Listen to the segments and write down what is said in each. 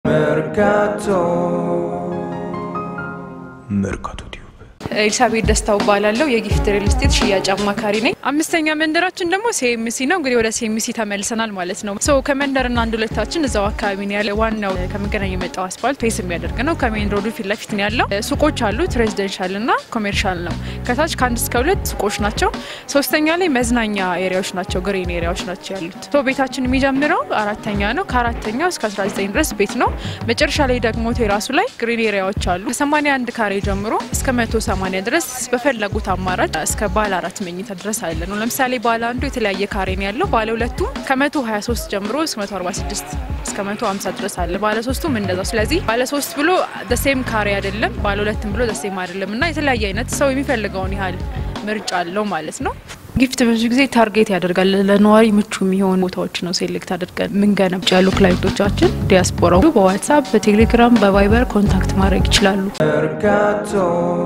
Mercato Mercato Tube ኤልሳቤት ደስታው እባላለሁ። የጊፍት ሪል ስቴት ሽያጭ አማካሪ ነኝ። አምስተኛ መንደራችን ደግሞ ሲኤምሲ ነው። እንግዲህ ወደ ሲኤምሲ ተመልሰናል ማለት ነው። ሶ ከመንደርና አንድ ሁለታችን እዛው አካባቢ ነው ያለ። ዋናው ከመገናኛ የመጣው አስፋልት ፌስ የሚያደርግ ነው። ከሜን ሮዱ ፊት ለፊት ነው ያለው። ሱቆች አሉት፣ ሬዚደንሻል እና ኮሜርሻል ነው። ከታች ከአንድ እስከ ሁለት ሱቆች ናቸው። ሶስተኛ ላይ መዝናኛ ኤሪያዎች ናቸው፣ ግሪን ኤሪያዎች ናቸው ያሉት። ሶ ቤታችን የሚጀምረው አራተኛ ነው። ከአራተኛው እስከ 19 ድረስ ቤት ነው። መጨረሻ ላይ ደግሞ ቴራሱ ላይ ግሪን ኤሪያዎች አሉ። ከ81 ካሬ ጀምሮ እስከ 180 ድረስ በፈለጉት አማራጭ እስከ ባለ አራት መኝታ ድረስ አለ ነው። ለምሳሌ ባለ አንዱ የተለያየ ካሬ ነው ያለው። ባለ ሁለቱ ከ123 ጀምሮ እስከ 146 እስከ 150 ድረስ አለ። ባለ ሶስቱም እንደዛው። ስለዚህ ባለ ሶስት ብሎ ደሴም ካሬ አይደለም፣ ባለ ሁለትም ብሎ ደሴም አይደለም እና የተለያየ አይነት ሰው የሚፈልገውን ያህል ምርጫ አለው ማለት ነው። ጊፍት ብዙ ጊዜ ታርጌት ያደርጋል ለነዋሪ ምቹ የሚሆኑ ቦታዎች ነው ሴሌክት አድርገን ምንገነብ ያሉ ክላይንቶቻችን ዲያስፖራው በዋትሳፕ በቴሌግራም በቫይበር ኮንታክት ማድረግ ይችላሉ። Mercato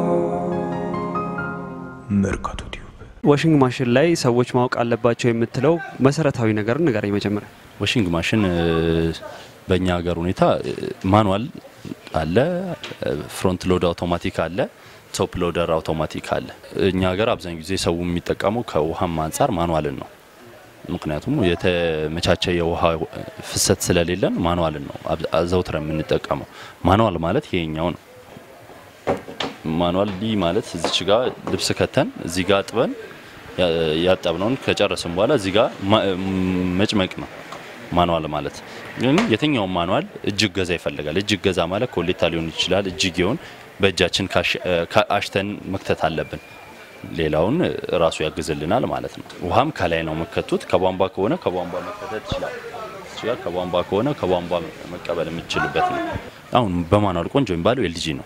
Mercato Tube ዋሽንግ ማሽን ላይ ሰዎች ማወቅ አለባቸው የምትለው መሰረታዊ ነገር ንገረኝ መጀመሪያ። ዋሽንግ ማሽን እ፣ በእኛ ሀገር ሁኔታ እ፣ ማኑዋል አለ፣ ፍሮንት ሎድ አውቶማቲክ አለ፣ ቶፕ ሎደር አውቶማቲክ አለ። እኛ ሀገር አብዛኛው ጊዜ ሰው የሚጠቀመው ከውሃም አንጻር ማኑዋልን ነው። ምክንያቱም የተመቻቸ የውሃ ፍሰት ስለሌለን ማኑዋልን ነው አብ- አዘውትረን የምንጠቀመው። ማኑዋል ማለት ይሄኛው ነው። ማኑዋል ሊ ማለት እዚች ጋር ልብስ ከተን እዚህ ጋር አጥበን ያ- ያጠብነውን ከጨረስን በኋላ እዚህ ጋር ማ- መጭመቅ ነው ማኑዋል ማለት። ግን የትኛውም ማኑዋል እጅግ ገዛ ይፈልጋል። እጅግ ገዛ ማለት ኮሌታ ሊሆን ይችላል። እጅጌውን በእጃችን ካሽ- ካ- አሽተን መክተት አለብን። ሌላውን ራሱ ያግዝልናል ማለት ነው። ውሃም ከላይ ነው መከቱት። ከቧንቧ ከሆነ ከቧንቧ መከተት ይችላል። እዚህ ጋር ከቧንቧ ከሆነ ከቧንቧ መቀበል የምትችልበት ነው። አሁን በማኑዋል ቆንጆ የሚባለው ኤልጂ ነው።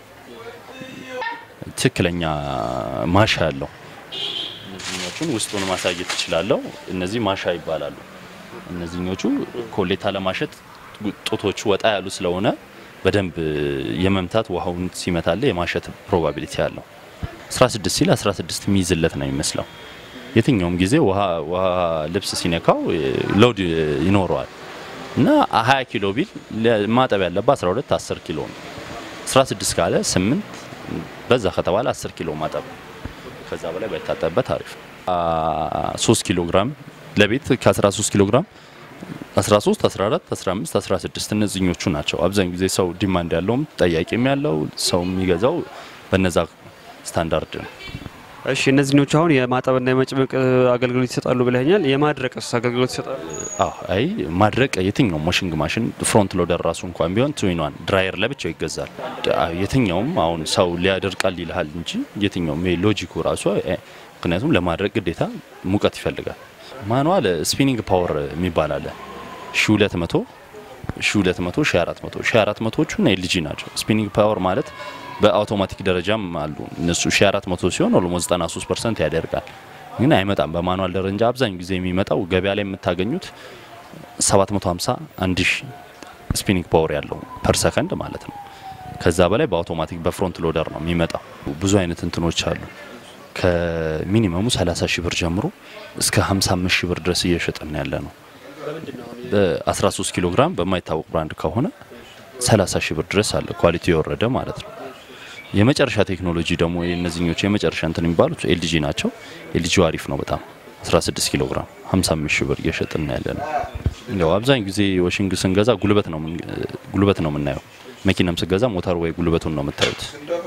ትክክለኛ ማሻ ያለው እነዚህኞቹን ውስጡን ማሳየት እችላለሁ። እነዚህ ማሻ ይባላሉ። እነዚህኞቹ ኮሌታ ለማሸት ጡቶቹ ወጣ ያሉ ስለሆነ በደንብ የመምታት ውሃውን ሲመታለ የማሸት ፕሮባቢሊቲ አለው። 16 ሲል 16 የሚይዝለት ነው የሚመስለው። የትኛውም ጊዜ ውሃ ውሃ ልብስ ሲነካው ሎድ ይኖረዋል እና 20 ኪሎ ቢል ማጠብ ያለበት 12 10 ኪሎ ነው። 16 ካለ 8 በዛ ከተባለ 10 ኪሎ ማጠብ ነው። ከዛ በላይ ባይታጠብበት አሪፍ ነው። 3 ኪሎ ግራም ለቤት ከ13 ኪሎ ግራም 13፣ 14፣ 15፣ 16 እነዚህኞቹ ናቸው። አብዛኛው ጊዜ ሰው ዲማንድ ያለውም ጠያቂም ያለው ሰው የሚገዛው በነዛ ስታንዳርድ ነው። እሺ እነዚህኞቹ አሁን የማጠብና የመጭመቅ አገልግሎት ይሰጣሉ ብለኛል። የማድረቅስ አገልግሎት ይሰጣሉ? አዎ አይ ማድረቅ የትኛውም ዋሽንግ ማሽን ፍሮንት ሎደር ራሱ እንኳን ቢሆን ትዊኗን ድራየር ለብቻው ይገዛል። አ- የትኛውም አሁን ሰው ሊያደርቃል ይልሃል እንጂ የትኛውም ይሄ ሎጂኩ ራሱ እ፣ ምክንያቱም ለማድረቅ ግዴታ ሙቀት ይፈልጋል። ማኑዋል ስፒኒንግ ፓወር የሚባል አለ ሺ ሁለት መቶ ሺ ሁለት መቶ ሺ አራት መቶ ሺ አራት መቶዎቹ ኤልጂ ናቸው። ስፒኒንግ ፓወር ማለት በአውቶማቲክ ደረጃም አሉ እነሱ ሺ አራት መቶ ሲሆን ኦልሞስት 93 ፐርሰንት ያደርጋል ግን አይመጣም። በማኑዋል ደረጃ አብዛኛው ጊዜ የሚመጣው ገበያ ላይ የምታገኙት 750 አንድ ሺ ስፒኒንግ ፓወር ያለው ፐር ሰከንድ ማለት ነው። ከዛ በላይ በአውቶማቲክ በፍሮንት ሎደር ነው የሚመጣው። ብዙ አይነት እንትኖች አሉ። ከሚኒመሙ 30 ሺህ ብር ጀምሮ እስከ 55 ሺህ ብር ድረስ እየሸጥን ያለ ነው። በ13 ኪሎ ግራም በማይታወቅ ብራንድ ከሆነ 30 ሺህ ብር ድረስ አለ፣ ኳሊቲ የወረደ ማለት ነው። የመጨረሻ ቴክኖሎጂ ደግሞ የእነዚህኞቹ የመጨረሻ እንትን የሚባሉት ኤልጂ ናቸው። ኤልጂው አሪፍ ነው በጣም 16 ኪሎ ግራም 55 ሺህ ብር እየሸጥን ያለ ነው። ያው አብዛኛው ጊዜ ዋሽንግ ስንገዛ ጉልበት ነው ምን- ጉልበት ነው የምናየው። መኪናም ስገዛ ሞተር ወይ ጉልበቱን ነው የምታዩት።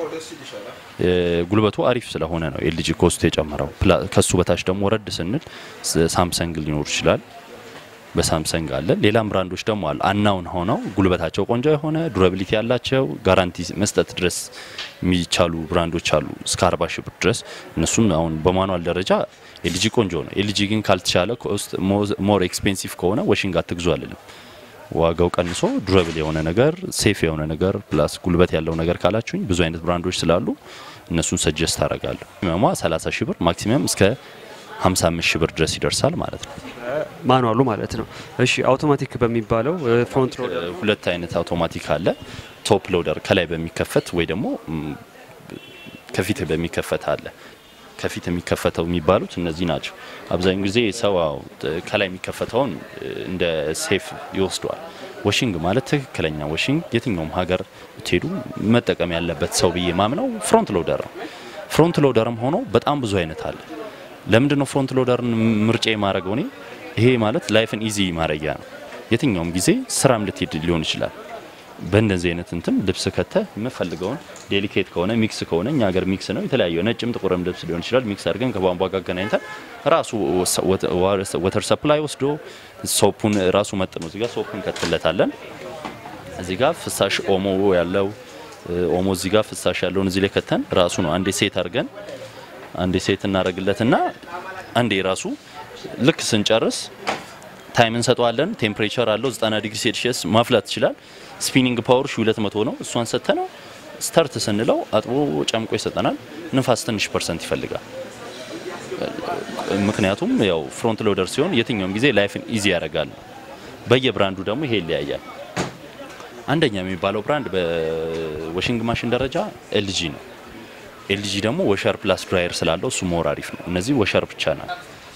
ጉልበቱ አሪፍ ስለሆነ ነው ኤልጂ ኮስቱ የጨመረው። ፕላ- ከሱ በታች ደግሞ ወረድ ስንል ስ- ሳምሰንግ ሊኖር ይችላል። በሳምሰንግ አለ። ሌላም ብራንዶች ደግሞ አሉ። አናውን ሆነው ጉልበታቸው ቆንጆ የሆነ ዱራቢሊቲ ያላቸው ጋራንቲ መስጠት ድረስ የሚቻሉ ብራንዶች አሉ እስከ 40 ሺህ ብር ድረስ። እነሱን አሁን በማኑዋል ደረጃ ኤልጂ ቆንጆ ነው። ኤልጂ ግን ካልተቻለ ኮስት ሞር ኤክስፔንሲቭ ከሆነ ዋሽንግ አትግዙ አልልም። ዋጋው ቀንሶ ዱረብል የሆነ ነገር ሴፍ የሆነ ነገር ፕላስ ጉልበት ያለው ነገር ካላችሁኝ ብዙ አይነት ብራንዶች ስላሉ እነሱን ሰጀስት አደርጋለሁ። ሚኒመሟ 30 ሺህ ብር ማክሲመም እስከ 55 ሺህ ብር ድረስ ይደርሳል ማለት ነው። ማኑዋሉ ማለት ነው። እሺ አውቶማቲክ በሚባለው ፍሮንት ሎደር ሁለት አይነት አውቶማቲክ አለ። ቶፕ ሎደር ከላይ በሚከፈት ወይ ደግሞ ም፣ ከፊት በሚከፈት አለ። ከፊት የሚከፈተው የሚባሉት እነዚህ ናቸው። አብዛኛው ጊዜ ሰው አዎ፣ ጥ- ከላይ የሚከፈተውን እ፣ እንደ ሴፍ ይወስደዋል። ወሽንግ ማለት ትክክለኛ ወሽንግ የትኛውም ሀገር ብትሄዱ መጠቀም ያለበት ሰው ብዬ ማምነው ፍሮንት ሎደር ነው። ፍሮንት ሎደርም ሆኖ በጣም ብዙ አይነት አለ። ለምንድን ነው ፍሮንት ሎደርን ምርጫ የማድረገው እኔ? ይሄ ማለት ላይፍን ኢዚ ማድረጊያ ነው። የትኛውም ጊዜ ስራም ልትሄድ ሊሆን ይችላል። በእንደዚህ አይነት እንትን ልብስ ከተ የምፈልገውን ዴሊኬት ከሆነ ሚክስ ከሆነ እኛ ሀገር ሚክስ ነው የተለያየ ነጭም ጥቁርም ልብስ ሊሆን ይችላል። ሚክስ አድርገን ከቧንቧ ጋር አገናኝተን ራሱ ወተር ሰፕላይ ወስዶ ሶፑን ራሱ መጥኖ እዚጋ ሶፑን ከትለታለን። እዚህ ጋር ፍሳሽ ኦሞ ያለው ኦሞ እዚህ ጋር ፍሳሽ ያለውን እዚህ ላይ ከተን ራሱ ነው አንዴ ሴት አድርገን አንዴ ሴት እናደርግለትና አንዴ ራሱ ልክ ስንጨርስ ታይም እንሰጠዋለን። ቴምፕሬቸር አለው 90 ዲግሪ ሴልሺየስ ማፍላት ይችላል። ስፒኒንግ ፓወር 200 ነው። እሷን ሰጥተነው ስታርት ስንለው አጥቦ ጨምቆ ይሰጠናል። ንፋስ ትንሽ ፐርሰንት ይፈልጋል። ምክንያቱም ያው ፍሮንት ሎደር ሲሆን የትኛውም ጊዜ ላይፍን ኢዚ ያደርጋል። በየብራንዱ ደግሞ ይሄ ይለያያል። አንደኛ የሚባለው ብራንድ በዋሽንግ ማሽን ደረጃ ኤልጂ ነው። ኤልጂ ደግሞ ወሸር ፕላስ ድራየር ስላለው እሱ ሞር አሪፍ ነው። እነዚህ ወሸር ብቻ ናት።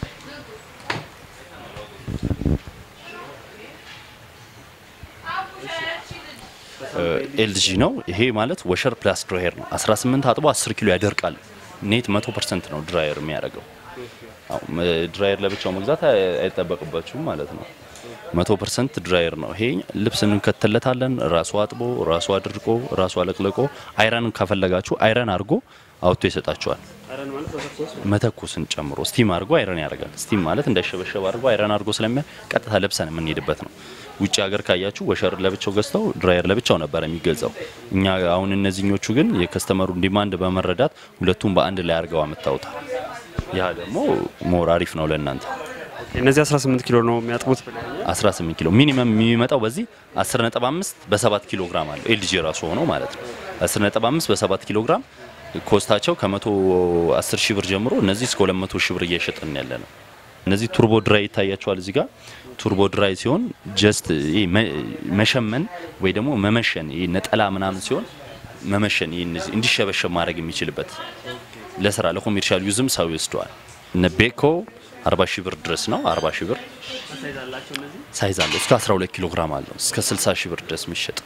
ኤልጂ ነው። ይሄ ማለት ወሸር ፕላስ ድራየር ነው። 18 አጥቦ 10 ኪሎ ያደርቃል። ኔት 100% ነው ድራየር የሚያደርገው። ድራየር ለብቻው መግዛት አይጠበቅባችሁም ማለት ነው። 100% ድራየር ነው። ይሄ ልብስ እንከተለታለን። ራሱ አጥቦ ራሱ አድርቆ ራሱ አለቅልቆ አይረን ከፈለጋችሁ አይረን አድርጎ አውጥቶ ይሰጣችኋል። መተኮስን ጨምሮ ስቲም አድርጎ አይረን ያደርጋል። ስቲም ማለት እንዳይሸበሸብ አድርጎ አይረን አድርጎ ስለሚያ ቀጥታ ለብሰን የምንሄድበት ነው። ውጭ ሀገር ካያችሁ ወሸር ለብቻው ገዝተው ድራየር ለብቻው ነበር የሚገዛው። እኛ አሁን እነዚህኞቹ ግን የከስተመሩን ዲማንድ በመረዳት ሁለቱም በአንድ ላይ አድርገው አምጥተውታል። ያ ደግሞ ሞር አሪፍ ነው ለእናንተ። እነዚህ 18 ኪሎ ነው የሚያጥቡት ብለኸኛል። 18 ኪሎ ሚኒመም የሚመጣው በዚህ 10.5 በ7 ኪሎ ግራም አለው ኤልጂ ራሱ ሆኖ ማለት ነው። 10.5 በ7 ኪሎ ግራም ኮስታቸው ከ110 ሺህ ብር ጀምሮ እነዚህ እስከ 200 ሺህ ብር እየሸጥን ያለ ነው። እነዚህ ቱርቦ ድራይ ይታያቸዋል እዚህ ጋር ቱርቦ ድራይ ሲሆን ጀስት መሸመን ወይ ደግሞ መመሸን ይሄ ነጠላ ምናምን ሲሆን መመሸን ይሄ እንዲሸበሸብ ማድረግ የሚችልበት ለስራ ለኮሜርሻል ዩዝም ሰው ይወስደዋል። እነ ቤኮ 40 ሺህ ብር ድረስ ነው። 40 ሺህ ብር ሳይዝ አለው። እስከ 12 ኪሎ ግራም አለው። እስከ 60 ሺህ ብር ድረስ የሚሸጥ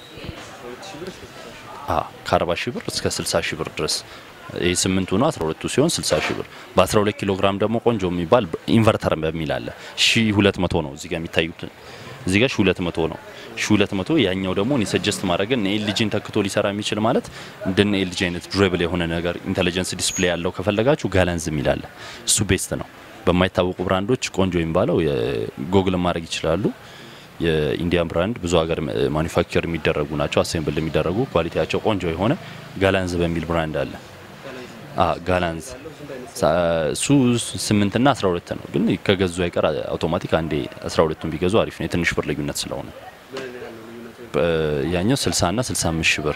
አዎ፣ ከ40 ሺህ ብር እስከ 60 ሺህ ብር ድረስ ይህ ስምንቱ ነው። 12ቱ ሲሆን 60 ሺህ ብር። በ12 ኪሎ ግራም ደግሞ ቆንጆ የሚባል ኢንቨርተር በሚል አለ 1200 ነው። እዚህ ጋር የሚታዩት እዚህ ጋር 1200 ነው። 1200 ያኛው ደግሞ እኔ ሰጀስት ማድረግ ኤልጂን ተክቶ ሊሰራ የሚችል ማለት እንደነ ኤልጂ አይነት ዱሬብል የሆነ ነገር ኢንተለጀንስ ዲስፕሌይ ያለው ከፈለጋችሁ ጋላንዝ የሚል አለ። እሱ ቤስት ነው። በማይታወቁ ብራንዶች ቆንጆ የሚባለው ጎግል ማድረግ ይችላሉ። የኢንዲያን ብራንድ ብዙ ሀገር ማኒፋክቸር የሚደረጉ ናቸው። አሴምብል የሚደረጉ ኳሊቲያቸው ቆንጆ የሆነ ጋላንዝ በሚል ብራንድ አለ። ጋላንዝ እሱ ስምንትና አስራ ሁለት ነው። ግን ከገዙ አይቀር አውቶማቲክ አንዴ አስራ ሁለቱን ቢገዙ አሪፍ ነው። የትንሽ ብር ልዩነት ስለሆነ ያኛው ስልሳ ና ስልሳ አምስት ሺህ ብር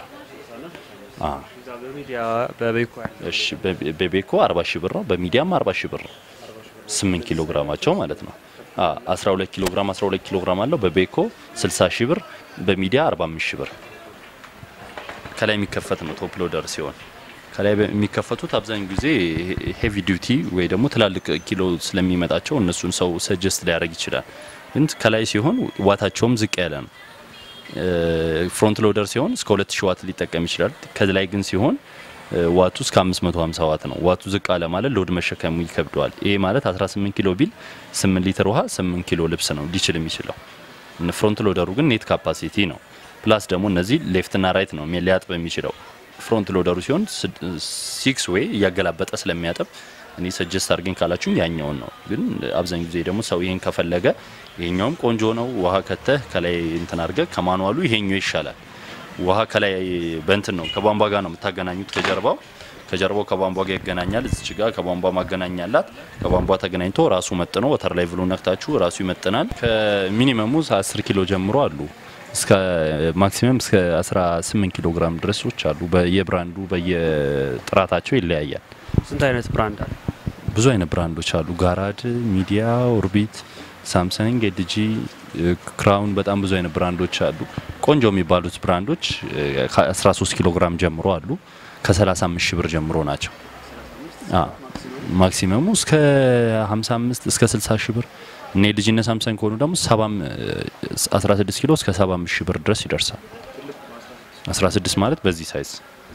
እሺ፣ በቤኮ አርባ ሺህ ብር ነው። በሚዲያም አርባ ሺህ ብር ነው። ስምንት ኪሎ ግራማቸው ማለት ነው። አስራ ሁለት ኪሎ ግራም አስራ ሁለት ኪሎ ግራም አለው። በቤኮ ስልሳ ሺህ ብር፣ በሚዲያ አርባ አምስት ሺህ ብር። ከላይ የሚከፈት ነው ቶፕ ሎደር ሲሆን ከላይ የሚከፈቱት አብዛኛው ጊዜ ሄቪ ዲዩቲ ወይ ደግሞ ትላልቅ ኪሎ ስለሚመጣቸው እነሱን ሰው ሰጀስት ሊያደርግ ይችላል። ግን ከላይ ሲሆን ዋታቸውም ዝቅ ያለ ነው። ፍሮንት ሎደር ሲሆን እስከ 2000 ዋት ሊጠቀም ይችላል። ከላይ ግን ሲሆን ዋቱ እስከ 550 ዋት ነው። ዋቱ ዝቅ አለ ማለት ሎድ መሸከሙ ይከብደዋል። ይሄ ማለት 18 ኪሎ ቢል 8 ሊትር ውሃ 8 ኪሎ ልብስ ነው ሊችል የሚችለው። ፍሮንት ሎደሩ ግን ኔት ካፓሲቲ ነው። ፕላስ ደግሞ እነዚህ ሌፍትና ራይት ነው ሊያጥብ የሚችለው ፍሮንት ሎደሩ ሲሆን ሲክስ ዌይ እያገላበጠ ስለሚያጠብ እኔ ሰጀስት አድርገኝ ካላችሁም ያኛውን ነው። ግን አብዛኛው ጊዜ ደግሞ ሰው ይሄን ከፈለገ ይሄኛውም ቆንጆ ነው። ውሃ ከተህ ከላይ እንትን አድርገህ ከማኑዋሉ ይሄኛው ይሻላል። ውሃ ከላይ በእንትን ነው ከቧንቧ ጋር ነው የምታገናኙት። ከጀርባው ከጀርባው ከቧንቧ ጋር ይገናኛል። እዚች ጋር ከቧንቧ ማገናኛላት ከቧንቧ ተገናኝቶ ራሱ መጥኖ ወተር ላይ ብሎ ነክታችሁ ራሱ ይመጥናል። ከሚኒመሙ 10 ኪሎ ጀምሮ አሉ እስከ ማክሲመም እስከ 18 ኪሎ ግራም ድረሶች አሉ። በየብራንዱ በየጥራታቸው ይለያያል። ስንት አይነት ብራንድ አለ? ብዙ አይነት ብራንዶች አሉ። ጋራድ፣ ሚዲያ፣ ኦርቢት፣ ሳምሰንግ፣ ኤልጂ፣ ክራውን በጣም ብዙ አይነት ብራንዶች አሉ። ቆንጆ የሚባሉት ብራንዶች ከ13 ኪሎ ግራም ጀምሮ አሉ። ከ35 ሺህ ብር ጀምሮ ናቸው። ማክሲመሙ እስከ 55 እስከ 60 ሺህ ብር እና የልጅነት ሳምሰንግ ከሆኑ ደግሞ ሰባም 16 ኪሎ እስከ 75 ሺህ ብር ድረስ ይደርሳል። 16 ማለት በዚህ ሳይዝ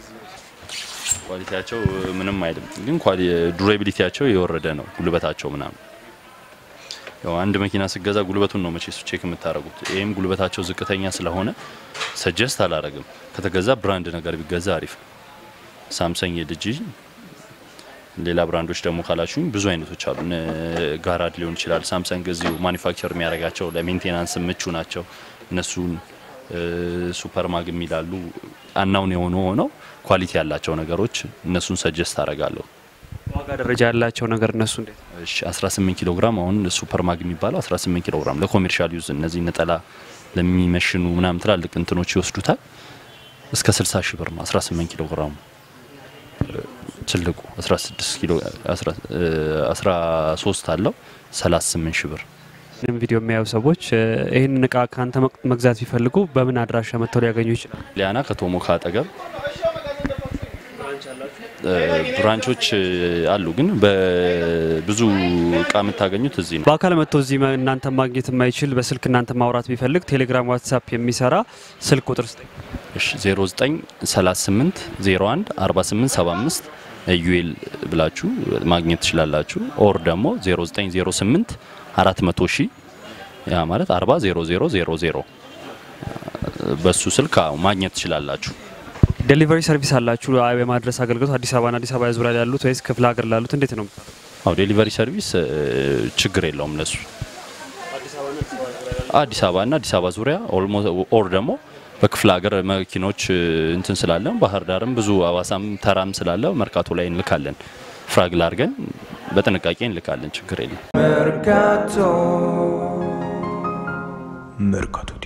ኳሊቲያቸው ምንም አይልም፣ ግን ዱሬቢሊቲያቸው የወረደ ነው። ጉልበታቸው ምናምን ያው አንድ መኪና ስገዛ ጉልበቱን ነው መቼስ ቼክ የምታደርጉት። ይህም ጉልበታቸው ዝቅተኛ ስለሆነ ሰጀስት አላረግም። ከተገዛ ብራንድ ነገር ቢገዛ አሪፍ ነው። ሳምሰንግ የልጅ ሌላ ብራንዶች ደግሞ ካላችሁኝ ብዙ አይነቶች አሉ። ጋራድ ሊሆን ይችላል። ሳምሰንግ እዚሁ ማኒፋክቸር የሚያደርጋቸው ለሜንቴናንስ ምቹ ናቸው። እነሱን ሱፐር ማግ የሚላሉ አናውን የሆኑ ሆነው ኳሊቲ ያላቸው ነገሮች እነሱን ሰጀስት አደርጋለሁ። ዋጋ ደረጃ ያላቸው ነገር እነሱ እንዴት እሺ 18 ኪሎ ግራም አሁን ሱፐር ማግ የሚባለው 18 ኪሎ ግራም ለኮሜርሻል ዩዝ እነዚህ ነጠላ ለሚመሽኑ ምናምን ትላልቅ እንትኖች ይወስዱታል። እስከ 60 ሺህ ብር ነው 18 ኪሎ ግራሙ። ትልቁ 16 ኪሎ 13 አለው 38 ሺህ ብር። ይህም ቪዲዮ የሚያዩ ሰዎች ይህንን እቃ ከአንተ መግዛት ቢፈልጉ በምን አድራሻ መጥተው ሊያገኙ ይችላል? ሊያና ከቶሞካ አጠገብ ብራንቾች አሉ፣ ግን በብዙ እቃ የምታገኙት እዚህ ነው። በአካል መጥቶ እዚህ እናንተ ማግኘት የማይችል በስልክ እናንተ ማውራት ቢፈልግ ቴሌግራም፣ ዋትሳፕ የሚሰራ ስልክ ቁጥር ስጠኝ። እሺ 0938 01 48 75 ዩኤል ብላችሁ ማግኘት ትችላላችሁ። ኦር ደግሞ 0908 400 ሺህ ያ ማለት 40 0000 በሱ ስልክ አዎ ማግኘት ትችላላችሁ። ዴሊቨሪ ሰርቪስ አላችሁ? የማድረስ አገልግሎት አዲስ አበባና አዲስ አበባ ዙሪያ ያሉት ወይስ ክፍለ ሀገር ላሉት እንዴት ነው? አዎ ዴሊቨሪ ሰርቪስ ችግር የለውም ለሱ አዲስ አበባና አዲስ አበባ ዙሪያ ኦር ደግሞ በክፍለ ሀገር መኪኖች እንትን ስላለን ባህር ዳርም ብዙ አዋሳም ተራም ስላለ መርካቶ ላይ እንልካለን። ፍራግል አድርገን በጥንቃቄ እንልካለን። ችግር የለም። Mercato. Mercato